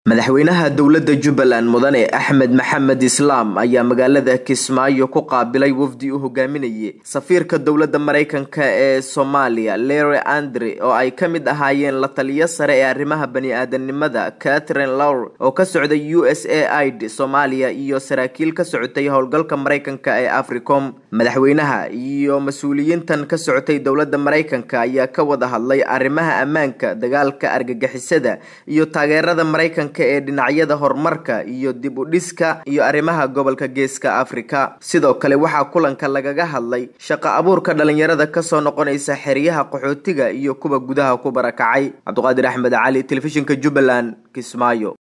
madaxweynaha dowladda jubbaland mudane axmed maxamed islaam ayaa magaalada kismaayo ku qaabilay wafdi uu hogaaminayay safiirka dowladda maraykanka ee soomaaliya lery andre oo ay ka mid ahaayeen la taliyo sare ee arrimaha bani-aadanimada catherine lowr oo ka socday u s a id soomaaliya iyo saraakiil ka socotay howlgalka maraykanka ee africom madaxweynaha iyo mas-uuliyiintan ka socotay dowladda maraykanka ayaa ka wada hadlay arrimaha ammaanka dagaalka argagixisada iyo taageerada maraykanka ee dhinacyada horumarka iyo dib u dhiska iyo arrimaha gobolka geeska afrika sidoo kale waxaa kulanka lagaga hadlay shaqo abuurka dhalinyarada kasoo noqonaysa xeryaha qaxootiga iyo kuwa gudaha ku barakacay cabdiqaadir axmed cali telefishinka jubbaland kismaayo